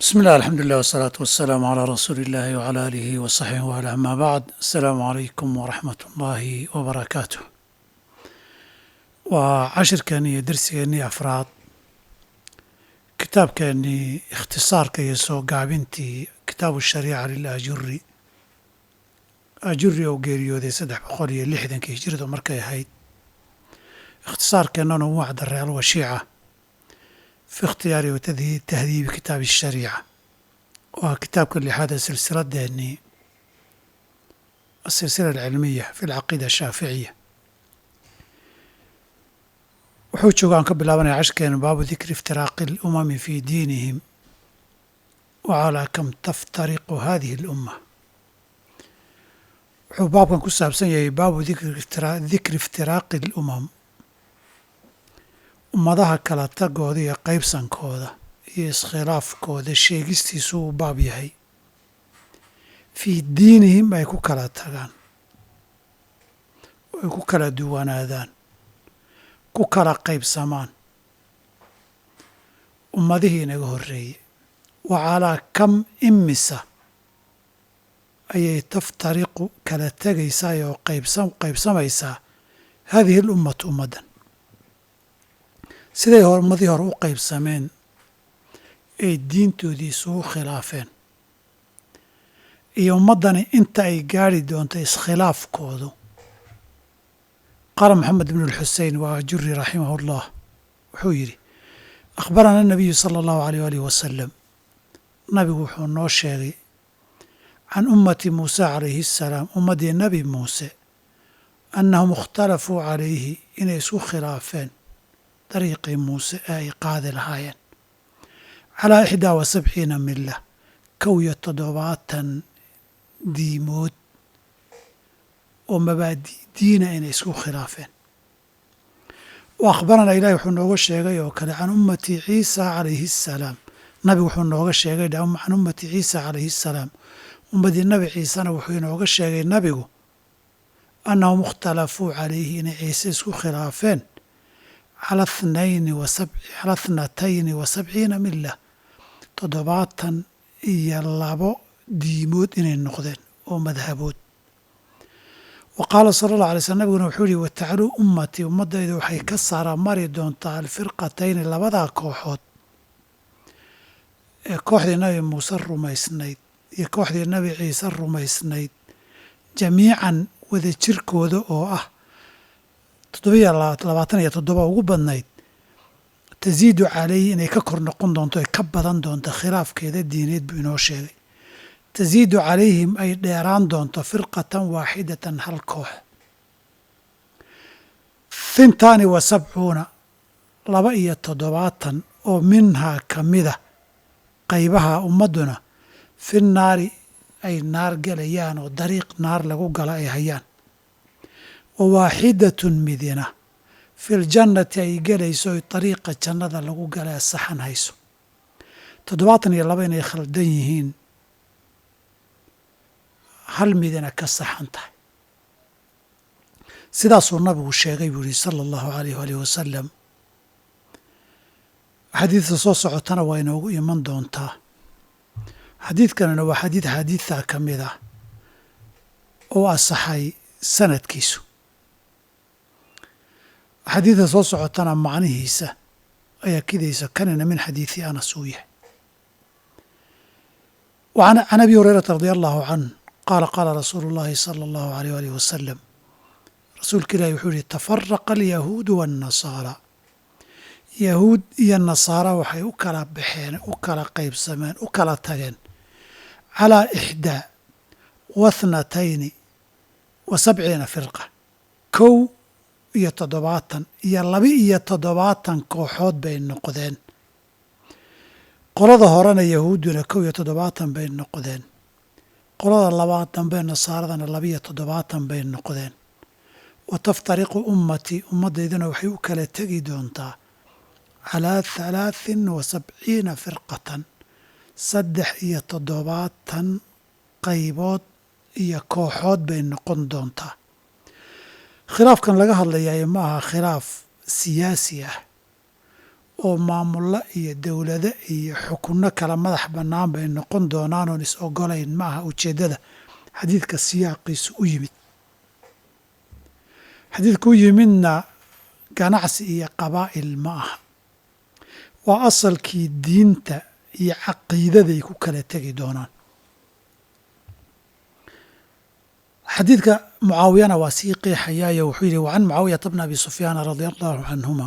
بسم الله الحمد لله والصلاة والسلام على رسول الله وعلى آله وصحبه وعلى أما بعد السلام عليكم ورحمة الله وبركاته وعشركني درسكني أفراد kitaabkeennii ikhtisaarka iyo soo gaabintii kitaabu shariica lilaajuri ajuri oo geeriyooday saddex boqol iyo lixdankii hijradu markay ahayd ikhtisaarkeennana uu wacdaray alwashiica fi ikhtiyaari wa tahdiibi kitaabi shariica oo ah kitaabka lixaad ee silsiladeennii asilsila alcilmiya fi alcaqiida ashaaficiya wuxuu jooga aan ka bilaabanaya cashkeena baabu dikri iftiraaqi alumami fi diinihim wa calaa kam taftariqu hadihi alumma wuxuu baabkan ku saabsan yahay baabu dikri iftiraaqi alumam ummadaha kala tagooda iyo qaybsankooda iyo iskhilaafkooda sheegistiisu uu baab yahay fii diinihim ay ku kala tagaan ay ku kala duwanaadaan ku kala qaybsamaan ummadihii inaga horreeyey wa calaa kam imisa ayay taftariqu kala tegaysaa oo qaybsamaysaa haadihi alummatu ummaddan siday ummadihii hore u qaybsameen ay diintoodii isugu khilaafeen iyo ummaddani inta ay gaadhi doonto iskhilaafkoodu qaala maxamed bn اlxusein waa juri raximah اllah wuxuu yidhi akhbarana الnabiyu salى اllahu alيyh alih wasalam nabigu wuxuu noo sheegay can ummati muuse calayhi الsalaam ummaddii nebi muuse annahum ikhtalafuu calayhi inay isku khilaafeen dariiqii muuse ee ay qaadi lahaayeen calaa ixdaa wa sabciina mila kow iyo toddobaatan diimood oo mabaadi diina inay isku khilaafeen wa akhbaranaa ilahi wuxuu nooga sheegay oo kale can ummati ciisa calayhi assalaam nabigu wuxuu nooga sheegay can ummati ciisa calayhi assalaam ummadii nabi ciisena wuxuu inooga sheegay nabigu annahum ikhtalafuu calayhi inay ciise isku khilaafeen cala thnayni cala thnatayni wa sabciina mila toddobaatan iyo labo diimood inay noqdeen oo madhabood wa qaala sala allah alay slm nabiguna wuxuu yihi watacluu ummatii ummaddaydu waxay ka saara mari doontaa alfirqatayni labadaa kooxood ee kooxdii nabi muuse rumaysnayd iyo kooxdii nabi ciise rumaysnayd jamiican wada jirkooda oo ah toddobiyo labaatan iyo toddoba ugu badnayd tasiidu calayhi inay ka kor noqon doonto ay ka badan doonto khilaafkeeda diineed buu inoo sheegay tasiidu calayhim ay dheeraan doonto firqatan waaxidatan hal koox fintaani wa sabcuuna laba iyo toddobaatan oo minhaa ka mida qaybaha ummadduna fi naari ay naar gelayaan oo dariiq naar lagu gala ay hayaan wa waaxidatun midina filjannati ay gelayso oy dariiqa jannada lagu gala saxan hayso toddobaatan iyo laba inay khaldan yihiin hal midina ka saxan tahay sidaasuu nabigu sheegay buu yihi sala allahu alayh alih wasalam xadiidta soo socotana waa inoogu iman doontaa xadiidkanina waa xadiid xaadiidta ka mid ah oo asaxay sanadkiisu xadiidta soo socotana macnihiisa ayaa kidaysa kanina min xadiidi anas uu yahay can abi hurayrata radi allahu canh qaala qaala rasuulu اllahi salى اllahu alيyh alih wasalam rasuulka ilahi wuxuu yihi tafaraqa alyahuudu waاnnasaara yahuud iyo nasaara waxay u kala baxeen u kala qaybsameen u kala tageen calaa ixdaa wa thnatayni wa sabciina firqa kow iyo toddobaatan iyo laba iyo toddobaatan kooxood bay noqdeen qolada horena yahuudduna kow iyo toddobaatan bay noqdeen qolada labaad dambe nasaaradana labiyo toddobaatan bay noqdeen wa taftariqu ummatii ummaddayduna waxay u kala tegi doontaa calaa halaahin wa sabciina firqatan saddex iyo toddobaatan qaybood iyo kooxood bay noqon doontaa khilaafkan laga hadlayaay ma aha khilaaf siyaasi ah oo maamulo iyo dowlado iyo xukunno kala madax bannaan bay noqon doonaan oon is ogolayn ma aha ujeeddada xadiidka siyaaqiisu u yimid xadiidka u yimidna ganacsi iyo qabaa'il ma aha waa asalkii diinta iyo caqiidaday ku kala tegi doonaan xadiidka mucaawiyana waa sii qeexayaayo wuxuu yidhi wacan mucaawiyata bna abi sufyaana radia allahu canhuma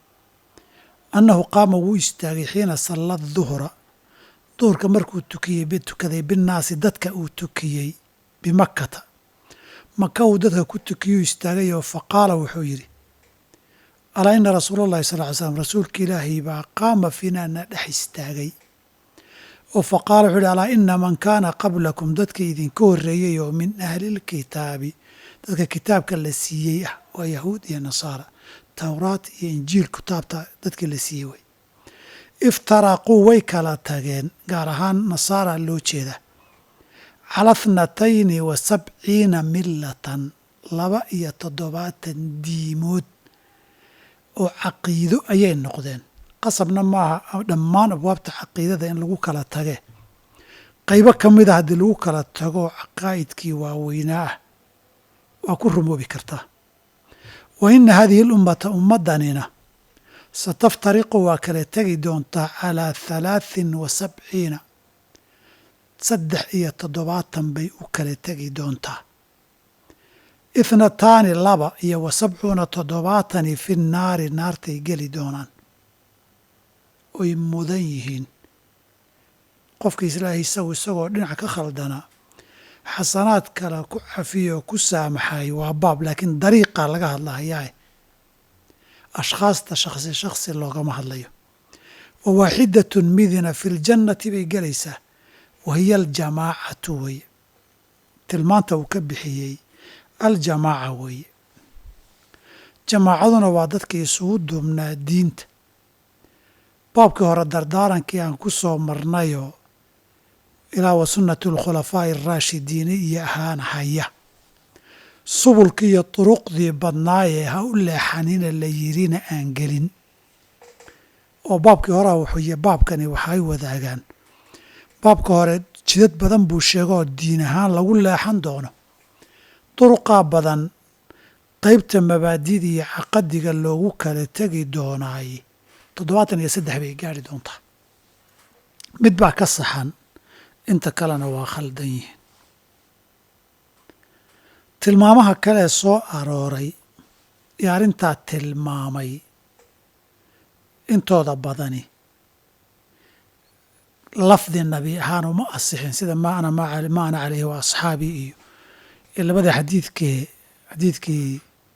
annahu qaama wuu istaagay xiina salla duhra duhurka markuu tukiyey tukaday binnaasi dadka uu tukiyey bimakkata maka uu dadka ku tukiyuu istaagayoo faqaala wuxuu yidhi alaa ina rasuula allahi sal ly slam rasuulka ilaahay baa qaama fiinaa na dhex istaagay oo faqaala wuxuu yidhi alaa ina man kaana qablakum dadka idinka horreeyey oo min ahlilkitaabi dadka kitaabka la siiyey ah waa yahuud iyo nasaara towraat iyo injiil kitaabta dadkii la siiyey wey iftaraquu way kala tageen gaar ahaan nasaara loo jeeda cala thnatayni wa sabciina millatan laba iyo toddobaatan diimood oo caqiido ayay noqdeen qasabna maaha dhammaan abwaabta caqiidada in lagu kala tage qaybo ka mid a haddii lagu kala tago caqaa'idkii waaweynaa ah waa ku rumoobi kartaa wa ina hadihi lummata ummaddanina sataftariqu waa kala tegi doontaa calaa halaaثin wa sabciina saddex iyo toddobaatan bay u kala tegi doontaa ithnataani laba iyo wa sabcuuna toddobaatani fi naari naartay geli doonaan oy mudan yihiin qofka islaahay isagu isagoo dhinac ka khaldanaa xasanaad kale ku cafiya oo ku saamaxay waa baab laakiin dariiqa laga hadlahayaa ashkhaasta shakhsi shakhsi loogama hadlayo wa waaxidatun midina fi ljannati bay gelaysaa wa hiya aljamaacatu weye tilmaanta uu ka bixiyey aljamaaca weeye jamaacaduna waa dadkii isugu duubnaa diinta baabkii hore dardaarankii aan ku soo marnayoo ilaa wa sunnati alkhulafaa'i araashidiina iyo ahaan haya subulkii iyo duruqdii badnaayee ha u leexanina la yirina aan gelin oo baabkii horea wuxuuy baabkani waxay wadaagaan baabka hore jidad badan buu sheegoo diin ahaan lagu leexan doono duruqaa badan qaybta mabaadida iyo caqadiga loogu kala tegi doonaay toddobaatan iyo saddex bay gaari doontaa mid baa ka saxan inta kalena waa khaldan yihiin tilmaamaha kalee soo arooray iyo arrintaa tilmaamay intooda badani lafdi nabi ahaan uma asixin sida ma ana ma ana caleyhi wa asxaabii iyo iyo labada xadiidkee xadiidkii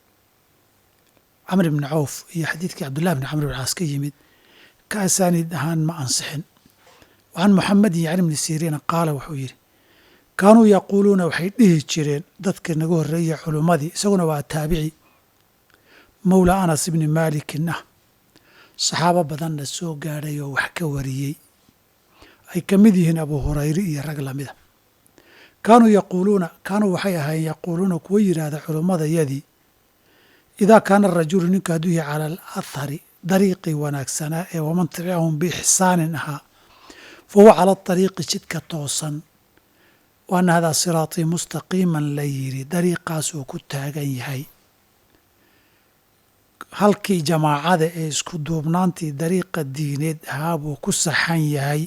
camr bni cawf iyo xadiidkii cabdullahi bni camr bn caas ka yimid ka asaaniid ahaan ma ansixin wacan muxamedin yacni bni siriina qaala wuxuu yidhi kaanuu yaquuluuna waxay dhihi jireen dadka naga horreeya culummadii isaguna waa taabici mowla anas ibni maalikin ah saxaabo badanna soo gaadhay oo wax ka wariyey ay ka mid yihiin abu hurayre iyo rag lamida kaanuu yaquuluuna kaanuu waxay ahaayeen yaquuluuna kuwa yidhaahda culummadayadii idaa kaana arajulu ninku hadduu yahay cala alathari dariiqii wanaagsanaa ee waman tabicahum biixsaanin ahaa fa huwa cala adariiqi jidka toosan wa anna hadaa siraatii mustaqiiman la yidhi dariiqaasuu ku taagan yahay halkii jamaacada ee isku duubnaantii dariiqa diineed ahaa buu ku saxan yahay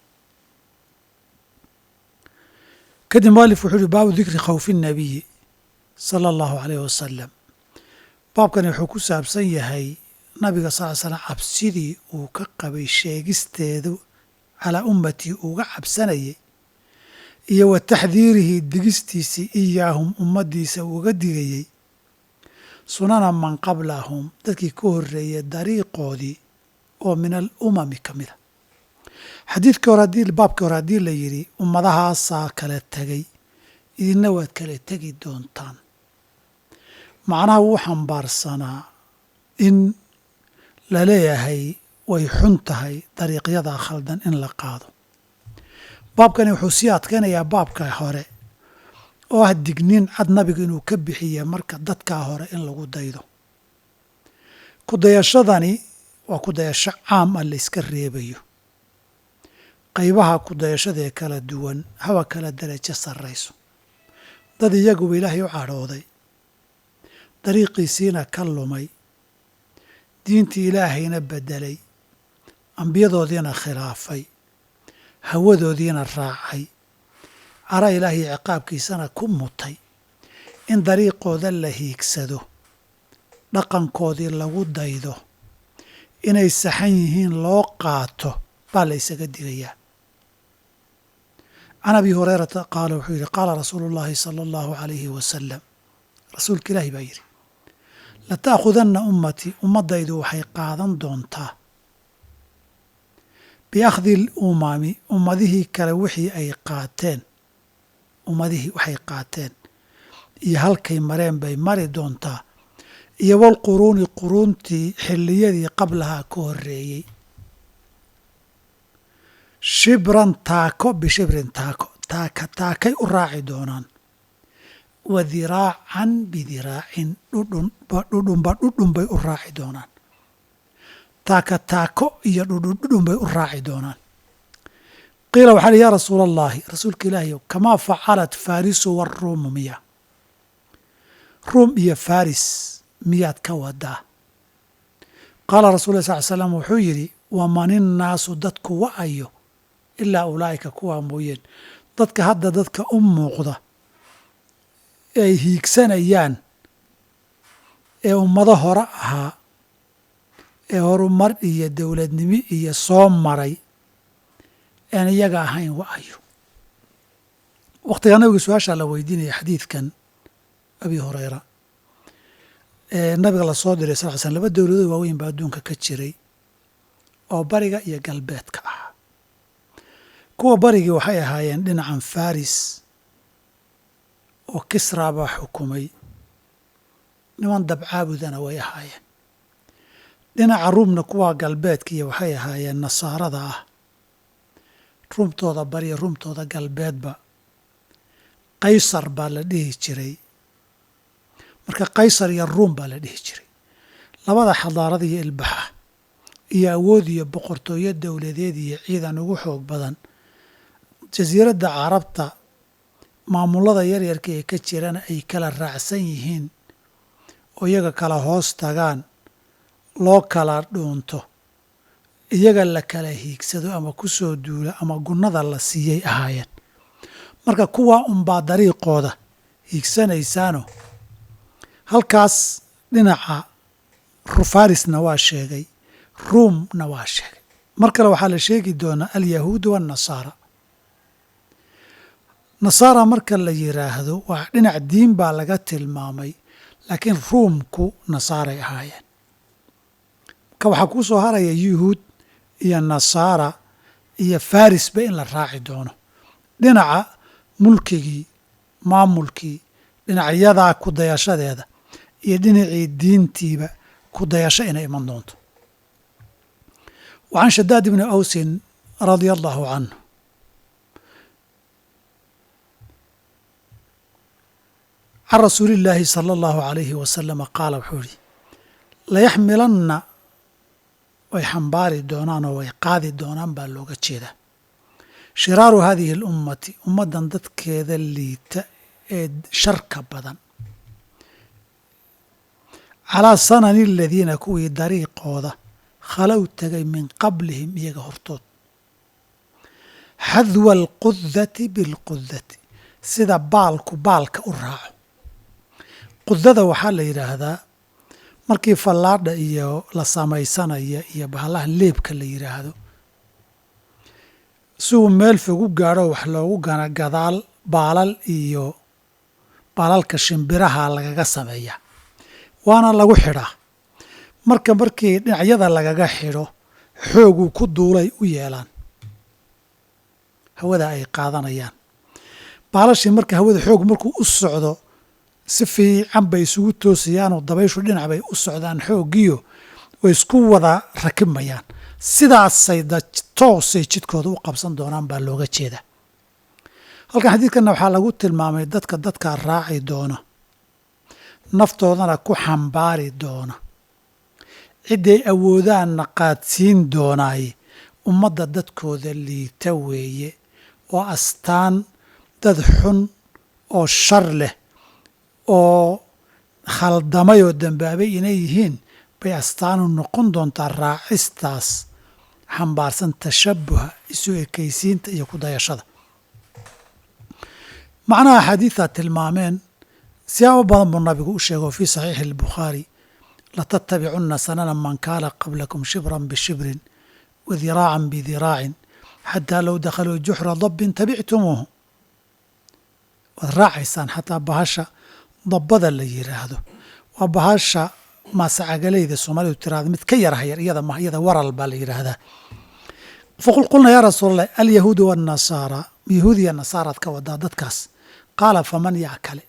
kadib mualif wuxuu uhi baabu dikri khawfi nnabiyi sala allahu caleyh wasalam baabkani wuxuu ku saabsan yahay nabiga sal l slam cabsidii uu ka qabay sheegisteedu calaa ummatii uga cabsanayay iyo wa taxdiirihi digistiisii iyaahum ummaddiisa uga digayey sunana man qablahum dadkii ka horreeyay dariiqoodii oo min al umami ka mida xadiidkii hore haddii baabkii hore haddii la yidhi ummadahaasaa kala tegay idinna waad kala tegi doontaan macnaha wuu xambaarsanaa in la leeyahay way xun tahay dariiqyadaa khaldan in la qaado baabkani wuxuu sii adkaynayaa baabka hore oo ah digniin cad nabiga inuu ka bixiya marka dadkaa hore in lagu daydo ku dayashadani waa ku dayasho caam ah la yska reebayo qaybaha ku dayashadaee kala duwan haba kala darajo sarrayso dad iyaguba ilaahay u cadhooday dariiqiisiina ka lumay diintii ilaahayna beddelay ambiyadoodiina khilaafay hawadoodiina raacay cara ilaahay ciqaabkiisana ku mutay in dariiqooda la hiigsado dhaqankoodii lagu daydo inay saxan yihiin loo qaato baa la ysaga digayaa can abi hurayrata qaala wuxuu yidhi qaala rasuulu llaahi sala allahu calayhi wasalam rasuulka ilaahi baa yidhi lata'khudanna ummatii ummaddaydu waxay qaadan doontaa biakhdi lumami ummadihii kale wixii ay qaateen ummadihii waxay qaateen iyo halkay mareen bay mari doontaa iyo walquruuni quruuntii xilliyadii qablahaa ka horreeyey shibran taako bishibrin taako taaka taakay u raaci doonaan wa diraacan bidiraacin dhudhunba dhudhunba dhudhun bay u raaci doonaan taaka taako iyo dhudhun dhudhun bay u raaci doonaan qiila waxaa li yaa rasuula allaahi rasuulka ilaahiyow kamaa facalat faarisu waruumu miya ruum iyo faris miyaad ka wadaa qaala rasul lla sal l slam wuxuu yidhi waman innaasu dadku wa'ayo ilaa ulaa'ika kuwaa mooyeen dadka hadda dadka u muuqda ay hiigsanayaan ee ummado hore ahaa ee horumar iyo dowladnimo iyo soo maray aan iyaga ahayn wa'ayo wakhtigaa nabiga su-aashaa la weydiinaya xadiidkan abi hureyra ee nabiga lasoo diray sal l slm laba dowladood waaweyn baa adduunka ka jiray oo bariga iyo galbeedka ah kuwa barigii waxay ahaayeen dhinacan faris oo kisra baa xukumay niman dabcaabudana way ahaayeen dhinaca ruumna kuwa galbeedkiiyo waxay ahaayeen nasaarada ah ruumtooda bariyo ruumtooda galbeedba qaysar baa la dhihi jiray marka qaysar iyo ruum baa la dhihi jiray labada xadaarada iyo ilbaxa iyo awood iyo boqortooyo dowladeed iyo ciidan ugu xoog badan jasiiradda carabta maamulada yaryarka ee ka jirana ay kala raacsan yihiin oo iyaga kala hoos tagaan loo kala dhuunto iyaga la kala hiigsado ama ku soo duula ama gunnada la siiyey ahaayeen marka kuwaa unbaa dariiqooda hiigsanaysaano halkaas dhinaca farisna waa sheegay ruumna waa sheegay mar kale waxaa la sheegi doonaa alyahuudu waannasaara nasaara marka la yidhaahdo waa dhinac diin baa laga tilmaamay laakiin ruumku nasaaray ahaayeen marka waxaa kuu soo haraya yuhuud iyo nasaara iyo farisba in la raaci doono dhinaca mulkigii maamulkii dhinacyadaa ku dayashadeeda iyo dhinacii diintiiba ku dayasho inay iman doonto wa can shadaad ibni awsin radia allahu canhu can rasuuli illaahi sala allahu alayhi wasalama qaala wuxuu yihi layaxmilanna way xambaari doonaan oo way qaadi doonaan baa looga jeedaa shiraaru haadihi alummati ummaddan dadkeeda liita ee sharka badan calaa sanani aladiina kuwii dariiqooda khalow tegay min qablihim iyaga hortood xadwa alqudati bilqudati sida baalku baalka u raaco qudada waxaa la yidhaahdaa markii fallaadha iyo la samaysanaya iyo bahalaha leebka la yidhaahdo si uu meel fog u gaadho wax loogu gana gadaal baalal iyo baalalka shimbiraha lagaga sameeyaa waana lagu xidhaa marka markii dhinacyada lagaga xidho xooguu ku duulay u yeelaan hawada ay qaadanayaan baalashii marka hawada xoog markuu u socdo si fiican bay isugu toosiyaanoo dabayshu dhinac bay u socdaan xooggiyo way isku wada rakibmayaan sidaasay toosay jidkooda u qabsan doonaan baa looga jeedaa halkan xadiidkanna waxaa lagu tilmaamay dadka dadkaa raaci doona naftoodana ku xambaari doona cidday awoodaanna qaadsiin doonaaye ummadda dadkooda liita weeye oo astaan dad xun oo shar leh oo khaldamay oo dambaabay inay yihiin bay astaanu noqon doontaa raacistaas xambaarsan tashabuha isu ekaysiinta iyo ku dayashada macnaha axaadiidaa tilmaameen siyaabo badan buu nabigu u sheegay oo fii saxiixi albukhaari latattabicunna sanana man kaana qablakum shibran bishibrin wa diraacan bidiraacin xataa low dakhaluu juxra dabbin tabictumuuhu waad raacaysaan xataa bahasha dabbada la yidhaahdo waa bahasha maasacagalayda soomaalidu tiraada mid ka yarhayar iyada ma iyada waral baa la yidhaahdaa faqul qulna yaa rasuul allah alyahuudu waannasaara yahuudiya nasaaraad ka wadaa dadkaas qaala faman yaa kale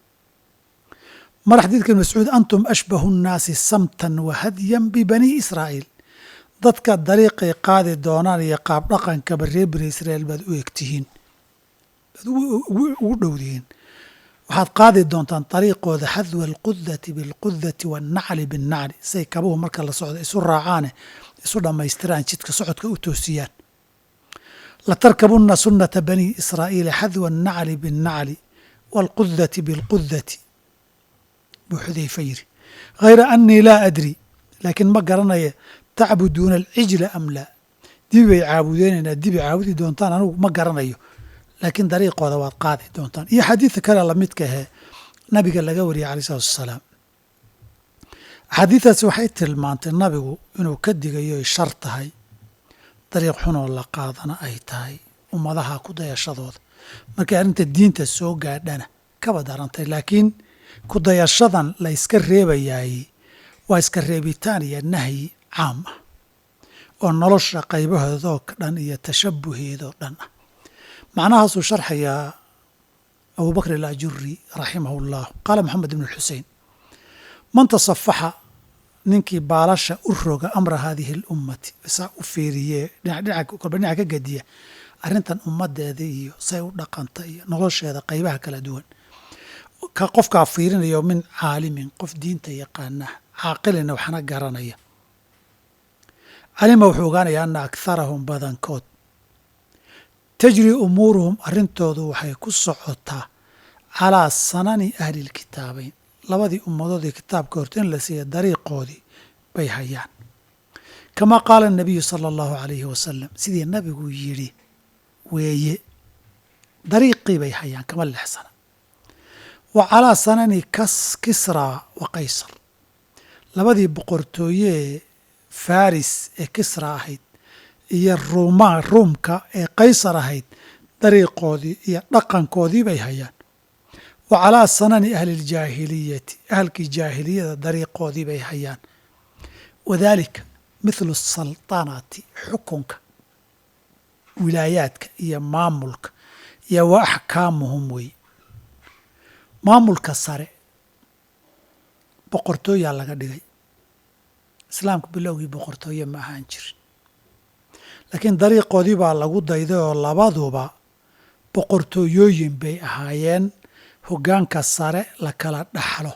mar xadiidka ibn mascuud antum ashbahu nnaasi samtan wa hadyan bibanii israa'iil dadka dariiqay qaadi doonaan iyo qaab dhaqankaba reer bani israa'iil baad u egtihiin baad ugu dhowdihiin waxaad qaadi doontaan dariiqooda xadwa alqudati bilqudati waannacli binnacli say kabuhu marka la socdo isu raacaane isu dhammaystiraan jidka socodka u toosiyaan latarkabunna sunnata banii israa'iila xadwa annacli binnacli waalqudati bilqudati buu xudayfa yidhi hayra annii laa adri laakiin ma garanaya tacbuduuna alcijla am laa dibi bay caabudeenaynaa dibi caabudi doontaan anugu ma garanayo laakiin dariiqooda waad qaadi doontaan iyo xadiidka kale lamidka ahee nabiga laga wariyay alai salatu wasalaam axaadiidaasi waxay tilmaantay nabigu inuu ka digayo ay shar tahay dariiq xunoo la qaadana ay tahay ummadaha ku dayashadooda markay arrinta diinta soo gaadhana kaba darantay laakiin ku dayashadan la yska reebayaay waa iska reebitaan iyo nahyi caam ah oo nolosha qaybahoodoo dhan iyo tashabuheedoo dhan ah macnahaasuu sharxayaa abu bakr alajuri raximah اllah qaala maxamed ibn xusein man tasafaxa ninkii baalasha u roga amra hadihi اlummati saa u fiiriye kolba dhinaca ka gediya arrintan ummadeeda iyo say u dhaqanta iyo nolosheeda qaybaha kala duwan ka qofkaa fiirinayo min caalimin qof diinta yaqaana caaqilina waxna garanaya calima wuxuu ogaanaya ana akharahum badankood tajri umuuruhum arrintoodu waxay ku socotaa calaa sanani ahli lkitaabeyn labadii ummadoodii kitaabka horta in la siiya dariiqoodii bay hayaan kamaa qaala anabiyu sala allahu calayhi wasalam sidii nabigu yidhi weeye dariiqii bay hayaan kama lexsana wa calaa sanani kas kisraa wa qaysar labadii boqortooyee faris ee kisra ahayd iyo ruuma ruumka ee qaysar ahayd dariiqoodii iyo dhaqankoodii bay hayaan wa calaa sanani ahli ljaahiliyati ahalkii jaahiliyada dariiqoodii bay hayaan wadaalika mithlu saltanati xukunka wilaayaadka iyo maamulka iyo wa axkaamuhum wey maamulka sare boqortooyaa laga dhigay islaamka bilowgii boqortooye ma ahaan jirin laakiin dariiqoodii baa lagu dayday oo labaduba boqortooyooyin bay ahaayeen hoggaanka sare la kala dhaxlo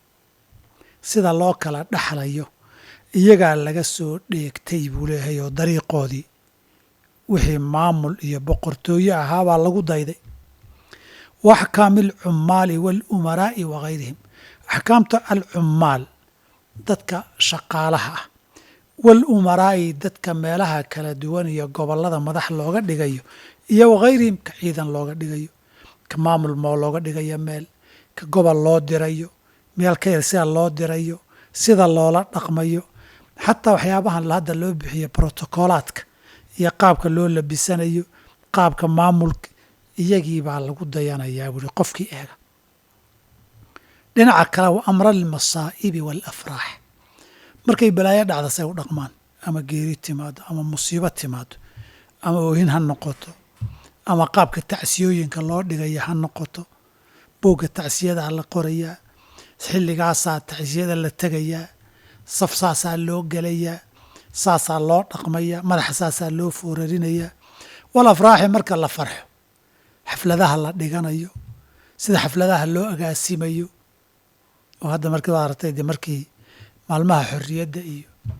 sida loo kala dhaxlayo iyagaa laga soo dheegtay buu leeyahay oo dariiqoodii wixii maamul iyo boqortooye ahaabaa lagu dayday wa axkaami alcummaali waalumaraa'i wa gayrihim axkaamta alcummaal dadka shaqaalaha ah wal umaraa'i dadka meelaha kala duwan iyo gobollada madax looga dhigayo iyo wakayrihim ka ciidan looga dhigayo ka maamul moo looga dhigayo meel ka gobol loo dirayo meel ka yar sida loo dirayo sida loola dhaqmayo xataa waxyaabahan hadda loo bixiyo brotocolaadka iyo qaabka loo labisanayo qaabka maamulka iyagii baa lagu dayanayaa buuri qofkii eega dhinaca kale wa amra almasaa'ibi waalafraax markay balaayo dhacda say u dhaqmaan ama geeri timaado ama musiibo timaado ama oohin ha noqoto ama qaabka tacsiyooyinka loo dhigaya ha noqoto boogga tacsiyadaa la qorayaa xilligaasaa tacsiyada la tegayaa saf saasaa loo gelayaa saasaa loo dhaqmayaa madaxa saasaa loo foorarinayaa wal afraaxi marka la farxo xafladaha la dhiganayo sida xafladaha loo agaasimayo oo hadda markii waa aragtay de markii maalmaha xorriyadda iyo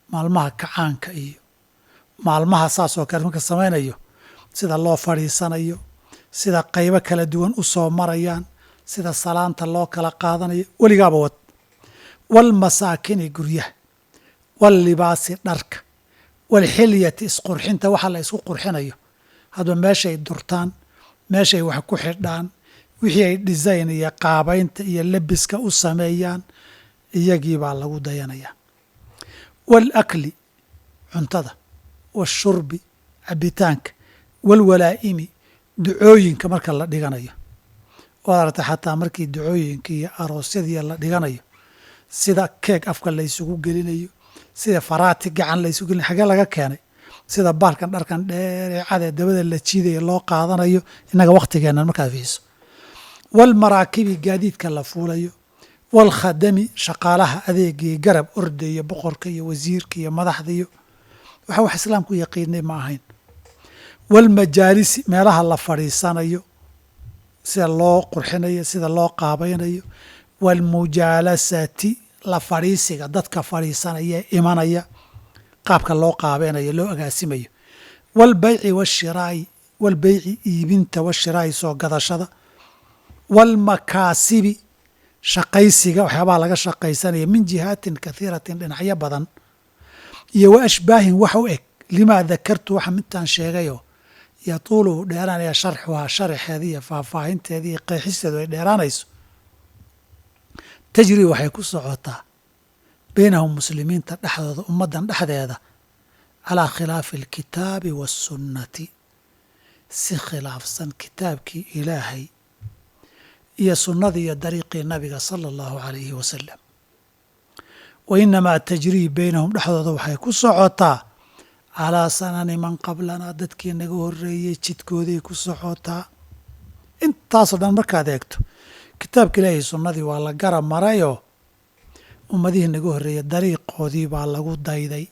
maalmaha kacaanka iyo maalmaha saas oo kale marka samaynayo sida loo fadhiisanayo sida qaybo kala duwan u soo marayaan sida salaanta loo kala qaadanayo weligaaba wad walmasaakini guryaha wallibaasi dharka walxilyati isqurxinta waxa la isku qurxinayo hadba meeshay durtaan meeshay wax ku xidhaan wixii ay design iyo qaabaynta iyo lebiska u sameeyaan iyagii baa lagu dayanayaa waalakli cuntada washurbi cabitaanka walwalaa'imi ducooyinka marka la dhiganayo waad aragta xataa markii ducooyinka iyo aroosyadii la dhiganayo sida keeg afka la ysugu gelinayo sida faraati gacan la ysugu gelinayo xagee laga keenay sida baalkan dharkan dheereecadee dabada la jiidaya loo qaadanayo innaga wakhtigeennan markaad fiiso walmaraakibi gaadiidka la fuulayo walkhadami shaqaalaha adeegii garab ordaya boqorka iyo wasiirka iyo madaxda iyo waxa wax islaamku yaqiinay ma ahayn walmajaalisi meelaha la fadhiisanayo sida loo qurxinayo sida loo qaabaynayo walmujaalasati la fadhiisiga dadka fadhiisanaya ee imanaya qaabka loo qaabeynayo loo agaasimayo walbayci washiraa'i walbeyci iibinta washiraa'i soo gadashada walmakaasibi shaqaysiga waxyaabaha laga shaqaysanaya min jihaatin kathiiratin dhinacyo badan iyo wa ashbaahin wax u eg limaa dakartu waxa midtaan sheegayoo yatuulu dheeraanaya sharxuhaa sharaxeeda iyo faahfaahinteeda iyo qeexisteedu ay dheeraanayso tajri waxay ku socotaa baynahum muslimiinta dhexdooda ummaddan dhexdeeda calaa khilaafi alkitaabi waasunnati si khilaafsan kitaabkii ilaahay iyo sunnadii iyo dariiqii nabiga sala allahu calayhi wasalam wa inamaa tajrii baynahum dhexdooda waxay ku socotaa calaa sanani man qablanaa dadkii naga horreeyey jidkooday ku socotaa intaasoo dhan markaad eegto kitaabka ilaahay sunnadii waa la garab marayoo ummadihii naga horreeyey dariiqoodii baa lagu dayday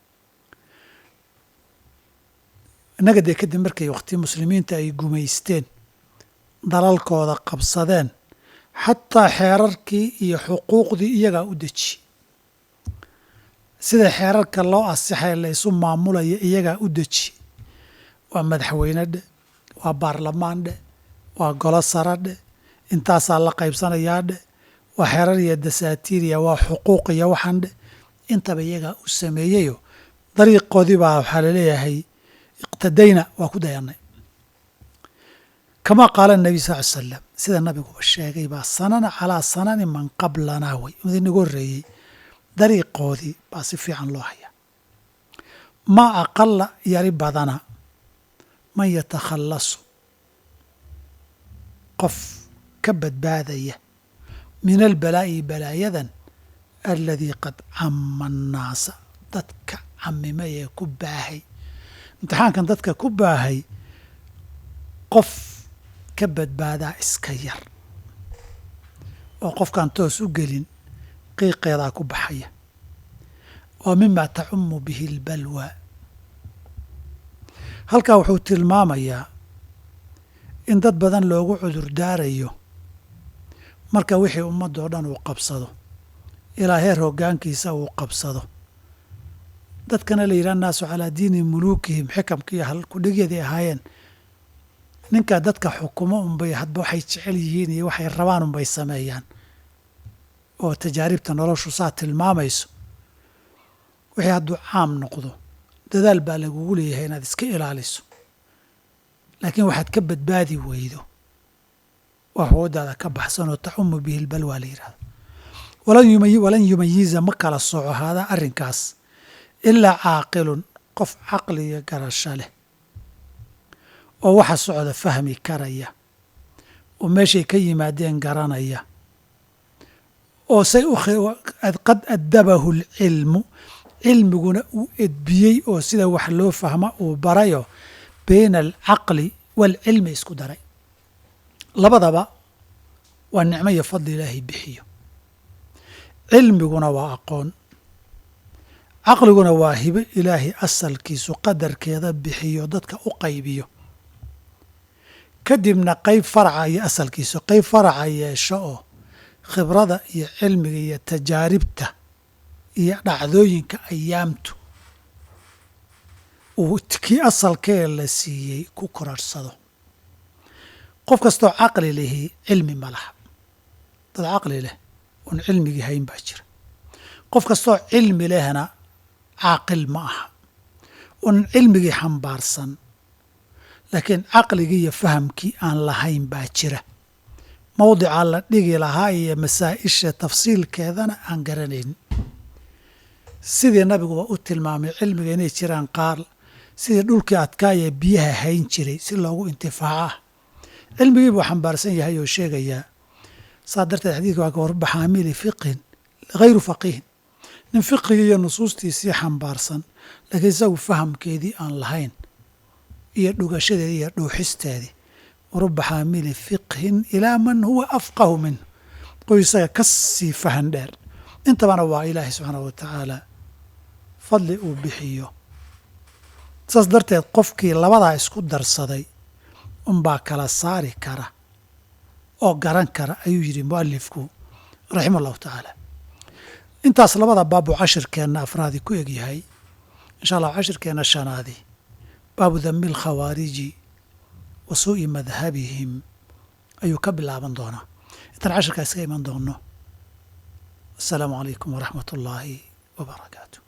innaga dee kadib markay wakhti muslimiinta ay gumaysteen dalalkooda qabsadeen xataa xeerarkii iyo xuquuqdii iyagaa u deji sida xeerarka loo asixay la ysu maamulaya iyagaa u deji waa madaxweyne dheh waa baarlamaan dheh waa golo sara dheh intaasaa la qaybsanayaa dheh waa xeerar iyo dasaatiiriya waa xuquuq iyo waxaan dheh intaba iyagaa u sameeyeyo dariiqoodii baa waxaa laleeyahay iqtadayna waa ku dayanay kamaa qaala nabiy sal ly slam sida nabiguba sheegay baa sanana calaa sanani man qablanaa way mid inagu horreeyey dariiqoodii baa si fiican loo hayaa maa aqala yari badana man yatakhallasu qof ka badbaadaya min albalaa'i balaayadan aladii qad cama annaasa dadka camimay ee ku baahay imtixaankan dadka ku baahay qof ka badbaadaa iska yar oo qofkaan toos u gelin qiiqeedaa ku baxaya waa mima tacumu bihi albalwa halkaa wuxuu tilmaamayaa in dad badan loogu cudur daarayo marka wixii ummaddoo dhan uu qabsado ilaa heer hoggaankiisa uu qabsado dadkana la yidhaha annaasu calaa diini muluukihim xikamkiiyo halkudhigyadii ahaayeen ninkaa dadka xukumo unbay hadba waxay jecel yihiin iyo waxay rabaan unbay sameeyaan oo tajaaribta noloshu saa tilmaamayso wixii hadduu caam noqdo dadaal baa lagugu leeyahay inaad iska ilaaliso laakiin waxaad ka badbaadi weydo waa hoodaada ka baxsan oo tacumu bihi lbalwaa la yidhahdo walan yumayiza ma kala soco haadaa arrinkaas ilaa caaqilun qof caqliga garasho leh oo waxa socda fahmi karaya oo meeshay ka yimaadeen garanaya oo say qad addabahu alcilmu cilmiguna uu edbiyey oo sida wax loo fahma uu barayo bayna alcaqli waalcilmi isku daray labadaba waa nicmo iyo fadli ilaahay bixiyo cilmiguna waa aqoon caqliguna waa hibo ilaahay asalkiisu qadarkeeda bixiyo dadka u qaybiyo kadibna qayb faraca iyo asalkiisu qayb faraca yeesho oo khibrada iyo cilmiga iyo tajaaribta iyo dhacdooyinka ayaamtu uu kii asalkee la siiyey ku korarhsado qof kastoo caqli lihi cilmi ma laha dad caqli leh oon cilmigii hayn baa jira qof kastoo cilmi lehna caaqil ma aha oon cilmigii xambaarsan laakiin caqligii iyo fahamkii aan lahayn baa jira mawdicaa la dhigi lahaa iyo masaa'isha tafsiilkeedana aan garanayn sidii nabiguba u tilmaamay cilmiga inay jiraan qaar sidii dhulkii adkaaya biyaha hayn jiray si loogu intifaaca cilmigii buu xambaarsan yahay oo sheegayaa saa darteed xadiidka waa ka warba xaamili fiqhin hayru faqiihin nin fiqigii iyo nusuustiisii xambaarsan laakiin isagu fahamkeedii aan lahayn iyo dhugashadeedii iyo dhuuxisteedii waruba xaamili fiqhin ilaa man huwa afqahu minh qoy isaga ka sii fahan dheer intabana waa ilaahay subxaanahu wa tacaala fadli uu bixiyo saas darteed qofkii labadaa isku darsaday unbaa kala saari kara oo garan kara ayuu yidhi mualifku raxima allahu tacaala intaas labada baabu cashirkeenna afraadi ku egyahay insha allah cashirkeenna shanaadi baabu dami alkhawaariji wa suu'i madhabihim ayuu ka bilaaban doonaa intaan cashirkaa iska iman doonno assalaamu calaykum waraxmat ullaahi wa barakaatu